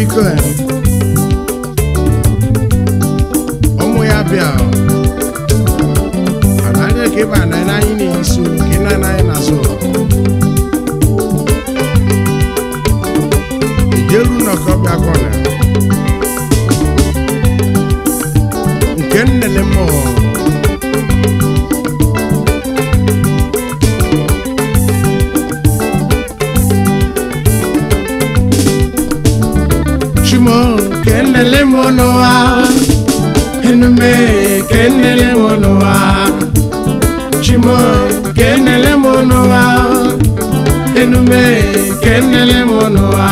biko eh, ụmụ ya bịa anaghị ka ịba na anyị na-esu ka ị na-anaghị n'azụ ijeru nnọkọ bịa kọna nke nnele mmụọ chimo kenele monoa enume kenele monoa chimo kenele monoa enume kenele monoa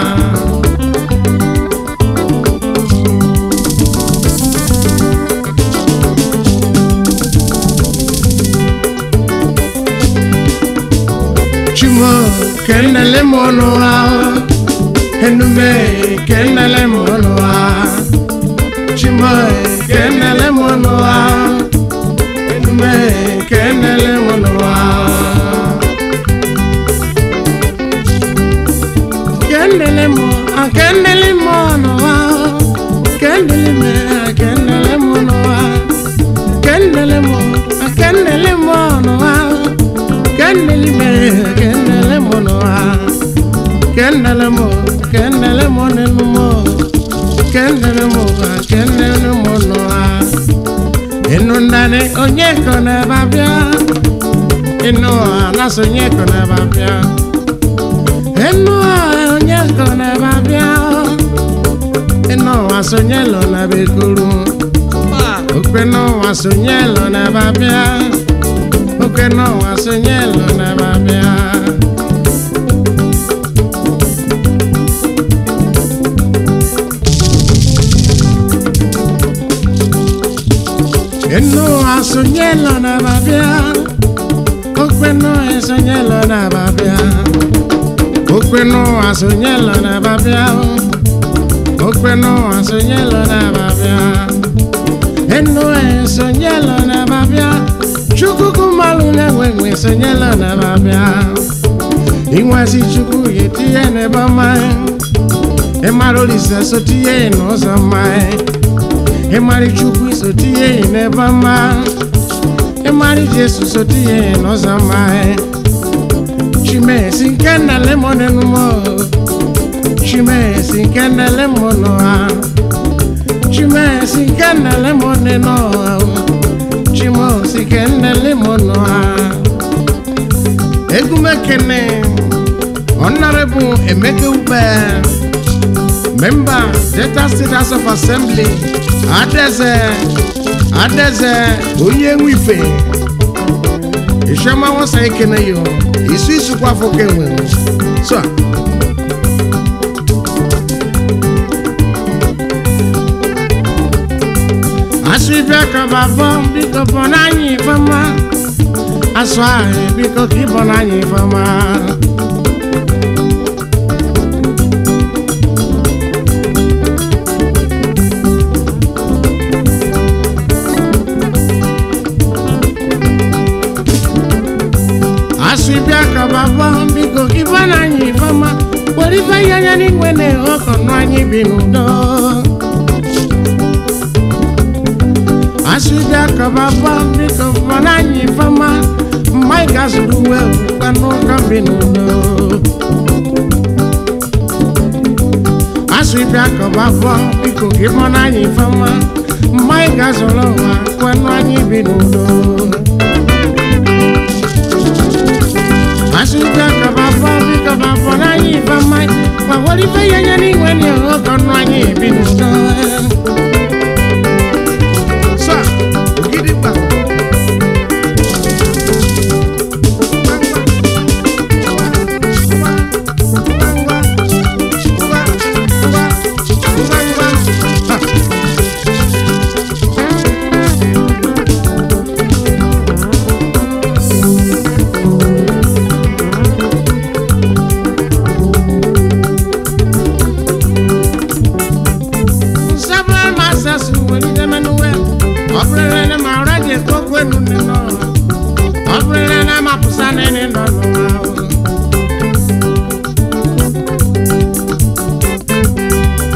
chimo kenele monoa enume kenele monoa chimo kenele monoa enume kenele monoa kenele mo kenele monoa kenele me kenele monoa kenele mo kenele monoa kenele me kenele monoa kenele mo kenele mo nenu mo kenele mo kenele mo noa inu ndane onye ko na babia inu anaso onye ko na babia inu onye ko na babia inu asonye lo na bekuru okpe no asonye lo na babia okpe no asonye lo na babia Eno asonyelo na babia Okweno esonyelo na babia Okweno asonyelo na babia Okweno asonyelo na babia Eno esonyelo na babia Chukuku malu na wenwe esonyelo na babia Inwasi chuku yetie ne bamae Emarolisa sotie no samae ịmarị chukwu sotie n'ebe mma ịmarị jesu sotie n'ụzọ mma chimesi nke na lemon enumo chimesi nke na lemon ha chimesi nke na lemon eno chimosi nke na lemon ha egumekene honorable emeka ube member delta state house of assembly adeze adeze onye nwe ife ishema nwasa ekene yo isu isu kwa afọ ka enwe so a. asụ ibe ka babọ biko bọ n'anya ifeọma asụ ahụ biko ka ịbọ n'anya ifeọma asụ ibe ka babọ biko ka ịbọ n'anya ifeọma were ife ihe anya n'igwe na-ehe ọkọ nụ anyị bi n'udo asụja kaba bọ biko bọ n'anya ifeọma mgbe anyị ga-azụrụ uwe kwanụ ụka bi n'udo asụbịa kaba bọ biko gị bọ n'anya ifeọma mgbe anyị ga-azụrụ ụwa kwanụ anyị bi n'udo asụbịa kaba bọ biko ba bọ n'anya ifeọma ma were ife ya anya n'inwe na ịhụ ọkọ nụ anyị bi n'udo Sir, Ogidigba. Several masters were in the manual. Opera na maraje kokwenu nino. Opera na mapusane nino no.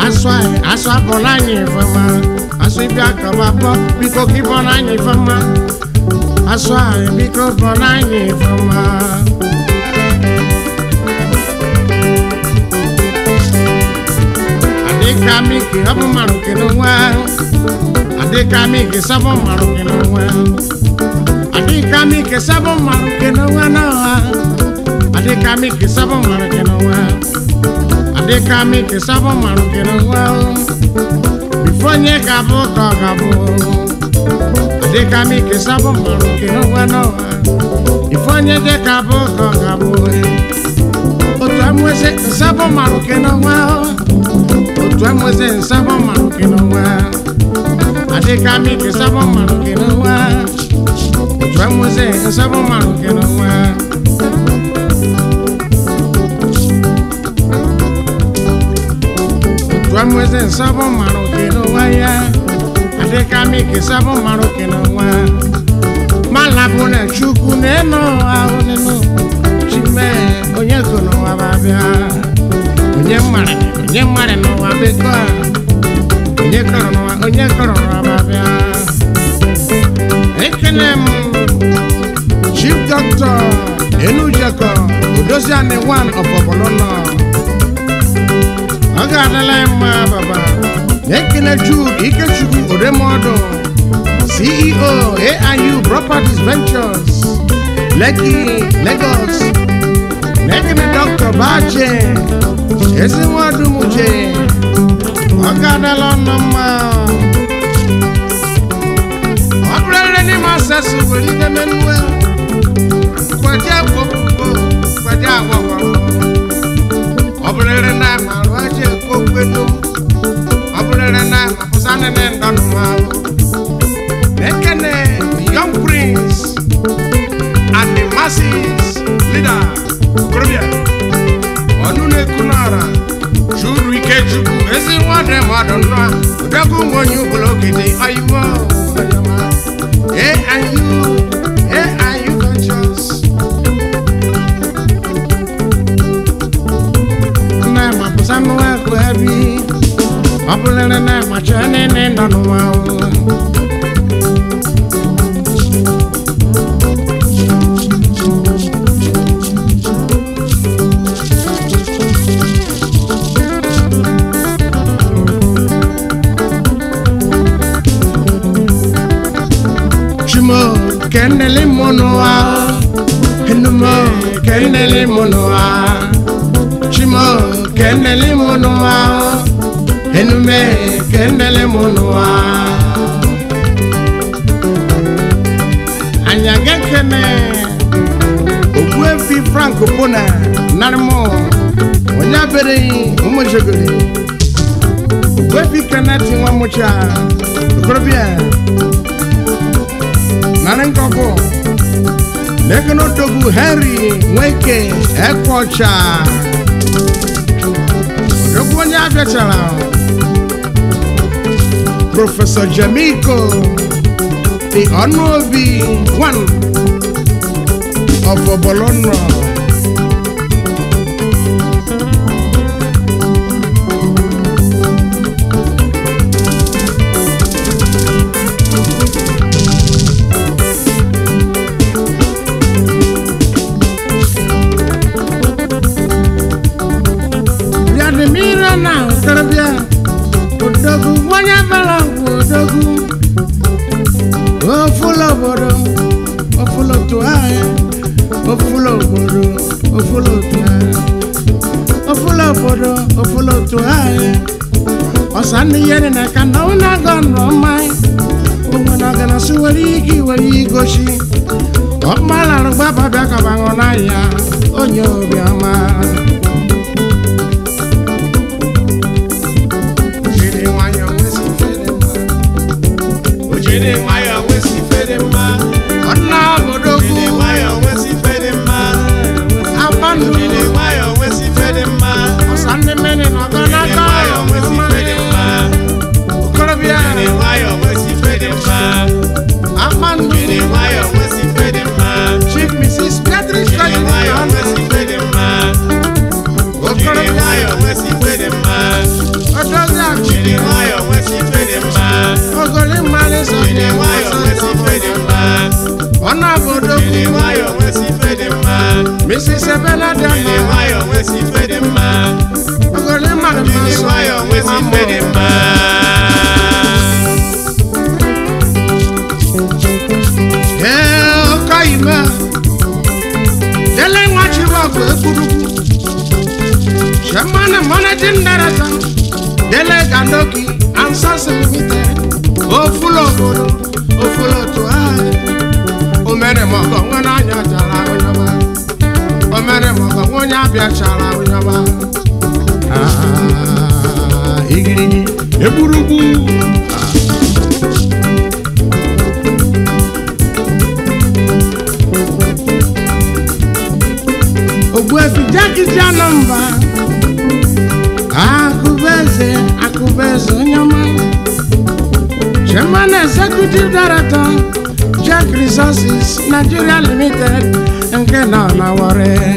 asụ anyị asụ abụla anyị ifeọma asụ ịbịa kaba bọ biko ka ịbọla anyị ifeọma asụ anyị biko bọla anyị ifeọma adịka miki ọ bụ mmarụ nke n'onwe adịka miki sabọ mmarụ nke n'onwe adịka miki sabọ mmarụ nke n'onwe n'ọha adịka miki sabọ mmarụ nke n'onwe adịka miki sabọ mmarụ nke n'onwe bifo onye ga-abụ ka ọ ga-abụ adịka miki sabọ mmarụ nke n'onwe n'ọha ifo onye dị ka abụ ka ọ ga-abụ otu amụeze nsabọ mmarụ nke n'onwe otu amụeze nsabọ mmarụ nke n'onwe adịka miki sabọ mmarụ nke n'onwe otu amụeze nsabọ mmarụ nke n'onwe otu amụeze nsabọ mmarụ nke n'onwe ya adịka miki sabọ mmarụ nke n'onwe malabụ na chukwu na-eno ahụ n'enu chime onye go n'ụwa babịa onye mmadụ onye mmadụ n'ụwa beko a onye kọrọ n'ụwa onye kọrọ n'ụwa babịa ekene m chief doctor enujekọ odoziani one of ọbọlọlọ ọ ga-adịla ya mma baba na-ekene jude ikechukwu odemọdụ ceo aiu properties ventures lekki lagos na-ekene dr bache ezinwadumuche ọ ga-adịla ọnụ mma ọ bụrụrị n'ime asasụ were ike menuwe kwadi agbọgbọ kwadi agbọgbọ ọ bụrụrị na marụ aja ekwokwenu ọ bụrụrị na apụsanene ndọnụmahụ na-ekene young prince and the masses leader okorobịa ọnụ na-eku n'ọra churu ike chukwu ezi nwadị mmadụ nnọọ ụdọgụ nwe onye ụbụla ogede oyibo AIU AIU conscious nne ma pụsa nnụwa ekwu ebi ọ bụlere na macha nene nọ n'ụwa Chimo kenele monoa Henumo kenele monoa Chimo kenele monoa Henume kenele monoa Anya gekene Ogbuefi Frank Pona Narmo Onya bere umojogori Ogbuefi Kenneth Nwamucha Okorobịa nana nkọkọ n'ekene odogwu henry nweke ekwocha odogwu onye abịachara prọfesọ jamiko the ọnụobi one of obolonọ Vladimira na okorobịa odogwu onye bara ngwu odogwu ofula obodo ofula otu ahịa ofula obodo ofula otu ahịa ofula obodo ofula otu ahịa ọsa ndị yere na ka na ọ na-aga nrọ mmanya onwe na ọgana si were ike were igochi ọkpalarụ gbaba bịa ka banwụ n'ahịa onye obiọma Jiri nwayọọ nwesi fere mma. O jiri nwayọọ nwesi fere mma. Ọdịna obodo kwu. Jiri nwayọọ nwesi fere mma. Abandu. Jiri nwayọọ nwesi fere mma. Ọsa ndị mmiri nọ ọgọ Jiri n'aka. nwayọọ nwesi fere mma. Okorobịa. Jiri nwayọọ nwesi fere mma. Abandu. Jiri nwayọọ nwesi fere mma. Chief Mrs. Beatrice Jiri Kajiri. nwayọọ nwesi fere mma. Jiri Okorobịa. nwayọọ nwesi fere mma. Odozi jiri nwayọọ nwesị ife dị mma ogoli mmalị sọ jiri nwayọọ nwesị ife dị mma ọnụ obodo jiri nwayọọ nwesị ife dị mma Mrs. Ebele dị jiri mma nwayọọ nwesị ife dị mma ogoli mmalị jiri mmasị nwayọọ nwesị ife dị mma ee ọkọ ime dele nwachiri ọgụ ekwurukwu chairman and managing director dele gandoki and sons limited ofulo obodo ofulo otu ahụ omere mọgọ nwe n'anya chara onyeọma omere mọgọ nwe onye abịa chara onyeọma Ah, igirigi egburugwu ogbuefi jakiti anọmba akụbeze akụbeze onye ọma chairman executive director jack resources nigeria limited nke nọ na Warri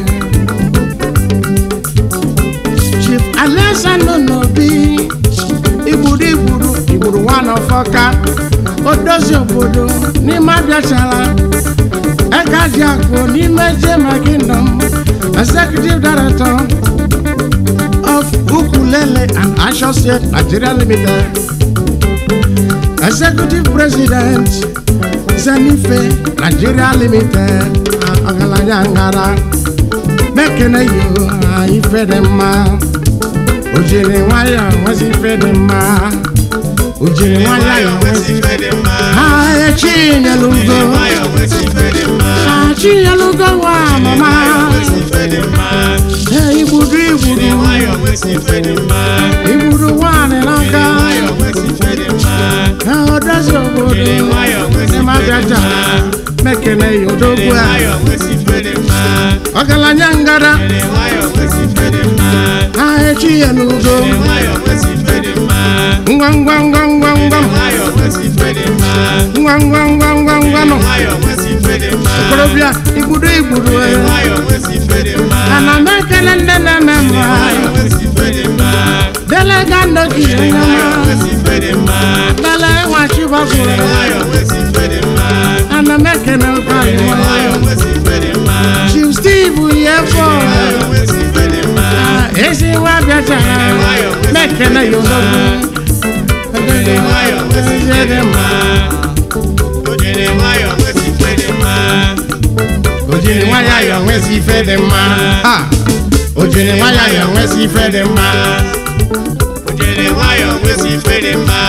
chief alexander nobi igburu igburu igburu one of ọka odozi obodo n'ime abịachala Ekaji Akpo n'ime Jema Kingdom, Executive Director of Ukulele and Associate Nigeria Limited, Executive President Zenife Nigeria Limited, Ọgaranya Ngara, Mekene yo ife dị mma, o jiri nwayọọ nwezi ife dị mma, o jiri nwayọọ nwezi ife dị mma ha echi nyelugo. jiri nwayọọ nwesị ife dị mma Achịnyelugo nwa mama nwesị ife dị mma Ee, igbudu jiri igbudu nwayọọ nwesị ife dị mma igbudu nwaanyị n'aka jiri nwayọọ nwesị ife dị mma Ee, odozi obodo Jiri nwayọọ nwesị n'ime ife dị abịaja mma. mekene ya jiri odogwu a nwayọọ nwesị ife dị mma ọgaranya ngara jiri nwayọọ nwesị ife dị mma ha echi ya n'ugo jiri nwayọọ nwesị ife dị mma ngwa ngwa ngwa ngwa ngwa jiri nwayọọ nwesị ife dị mma ngwa ngwa ngwa ngwa ngwa nọ nwayọọ nwesị ife dị mma okorobịa igbudu igbudu jiri ee. nwayọọ nwesị ife dị mma ana m ekele nne na-eme mma nwayọọ nwesị ife dị mma dele ga ndogi jiri onye nwayọọ ọma nwesị ife dị mma dele nwachibọbụ jiri nwayọọ nwesị ife dị mma ana m ekele ụka jiri iwe nwayọọ nwesị ife dị mma Chief Steve Yefo nwayọọ nwesị ife dị mma ezi nwa bịachara mekene ya odogwu jiri nwayọọ nwesị ife dị mma jiri nwayọọ nwesị ife dị mma o jiri nwa ya ya nwezi ife dị mma Ha! o jiri nwa ya ya nwezi ife dị mma jiri nwayọọ nwesị ife dị mma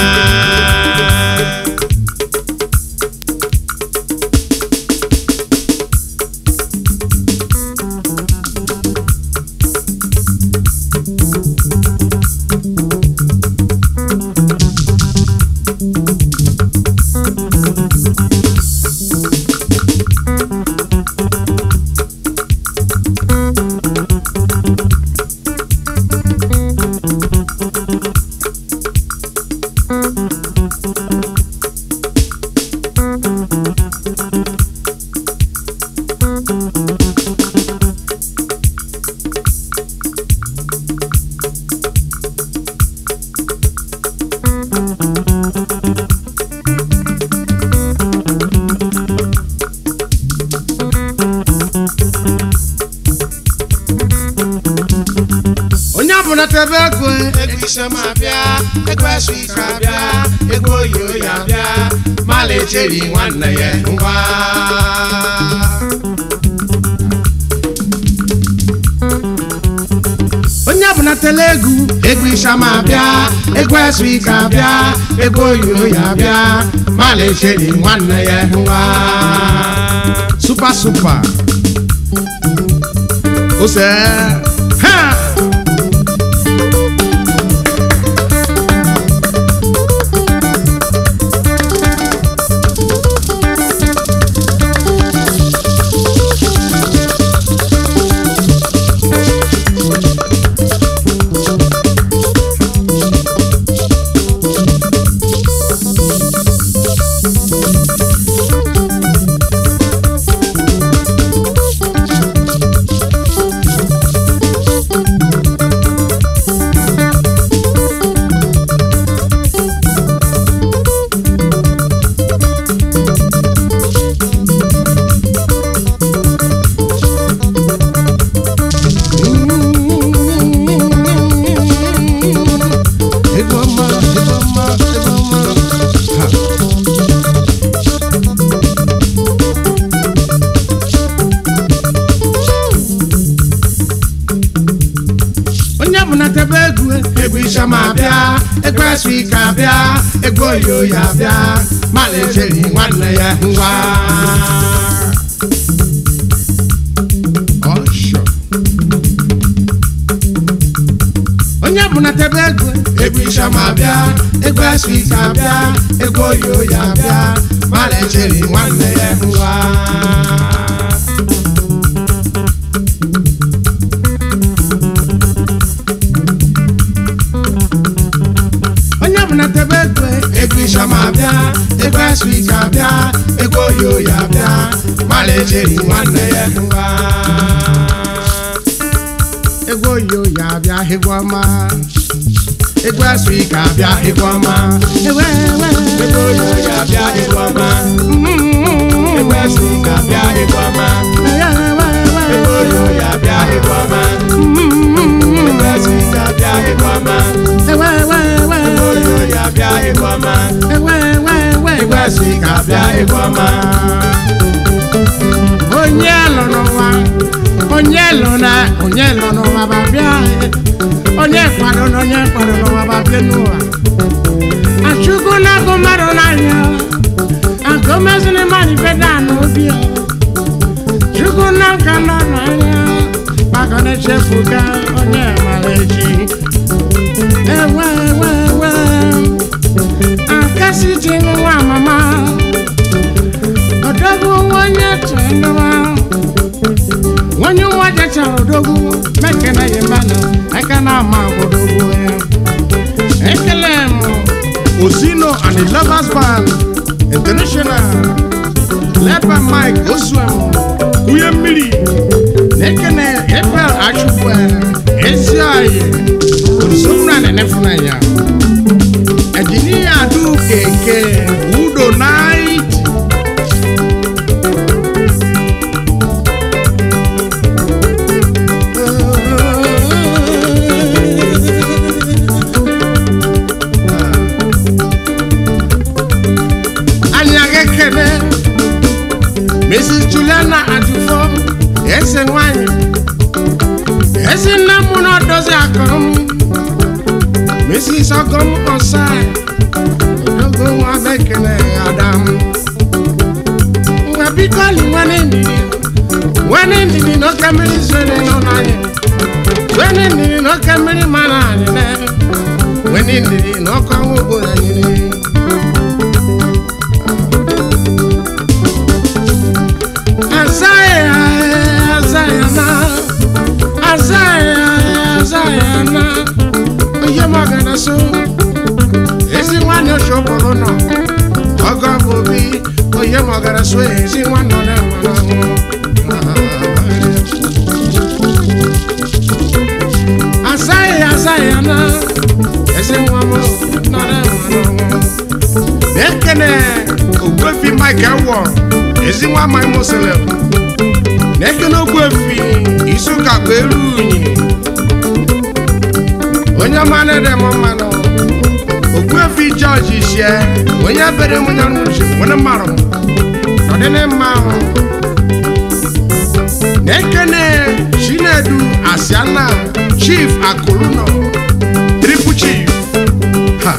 onye ọbụla tebe ego ego isem abịa ego eswit abịa ego oyo ya abịa mala echeri nwanne ya ngwa onye ọbụla tele egwu ego isama abịa ego eswit abịa ego oyo ya abịa mala echeri nwanne ya ngwa supa supa ose ha egwu esu ike abịa egwu oyo ya abịa malecheri nwanne ya ngwa ọshọ onye bụ na tebe ego egwu ishama abịa egwu esu ike abịa egwu oyo ya abịa malecheri nwanne ya ngwa onye bụ na tebe ego egwu ishama abịa egwu esu ike abịa egwu oyo ya abịa malecheri nwanne ya ngwa ego oyo ya abịa egwu ọma egwu esu ike abịa egwu ọma ewe ewe egwu oyo ya abịa egwu ọma egwu esu ike abịa egwu ọma egwu oyo ya abịa egwu ọma egwu esu ike abịa egwu ọma egwu oyo ya abịa egwu ọma egwu esu ike abịa egwu ọma onye lọ n'ụwa onye lọ na onye lọ n'ụwa babịa onye kwado na onye kwado n'ụwa babịa n'ụwa achukwu na-agụ mmadụ n'anya agụmezini mmadụ ife daa n'obi ya. chukwu na nka nọ n'anya maka na-echefuga onye mara echi ewe ewe ewe akasi ji nwa mama odogwu onye tụnụwa onye nwa jechara odogwu mekene ya mmanụ aka na ama odogwu ya ekele m osino and the lovers band international led by mike oswem kwunye mmiri na-ekene april achukwu ezi oyi nsogbu na nefunanya engineer adu keke udo night anyị aga-ekele mrs juliana adufo eze nwanyị ezi nne m na odozi akụrụ m mrs ọgọm osai odogo nwa bekele adam ngwa biko li nwanne ndidi nwanne ndidi n'oke mmiri zere nọ n'anya nwanne ndidi n'oke mmiri mara anyị na nwanne ndidi n'ọkụ ọnwụ obodo anyị niile Azaya, Azaya na, Azaya, Azaya na, onye magana so, ezi nwanne ochokporo nọ, ọgọ bụ obi, onye magana so, ezi nwanne ọ na-enwe Azaya, Azaya na, ezi nwa m nọ na-enwe Ekene Ogbuefi Michael Wọ, ezi nwa amaghị Muslim. Na-ekene Ogbuefi Isuka bụ eru unyi. Onye ọma na-ede m mmanụ. Ogbuefi George Ishie, onye bere m onye n'uche, onye mmarụ m. Ọdịnị mma ahụ. Na-ekene Chinedu Asiana Chief Akụlụnọ, Triple Chief. Ha.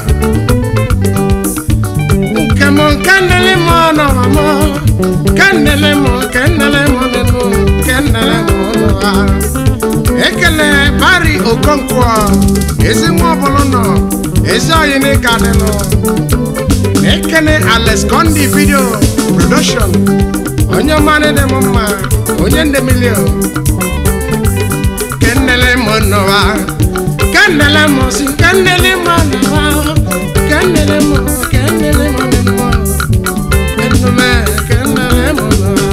Kemo kandele mo no mamo Kandele mo kandele mo no Kandele mo no ah Ekele bari okonkwo Ezi nwa ọbụlụ nọ Ezi oyi ni kadịnụ Ekele Alex Condi video production Onye mmanụ dị m mma Onye ndị milio Kandele mo no ah Kandele mo si Kandele mo no ah Kandele mo Kandele mo no ah Enume Kandele mo no ah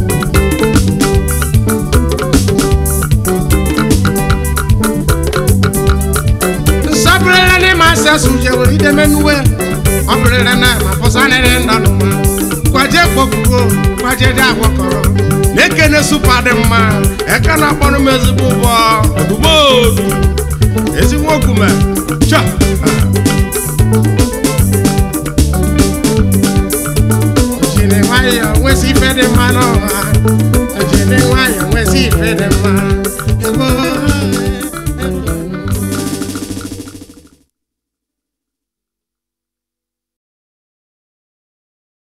nsọpụrụla ndị ma asa suje were ideme nuwe ọ bụrịrị na ma pụsanịrị ndọnụ ma kwaje kpọkugo kwaje dị agwakọrọ na-ekene supa dị mma eke na-akpọrọ m ezigbo ụgbọ ozugbo ezigbo okume cha jiri nwayọọ nwesị ife dị mma n'ụwa jiri nwayọọ nwesị ife dị mma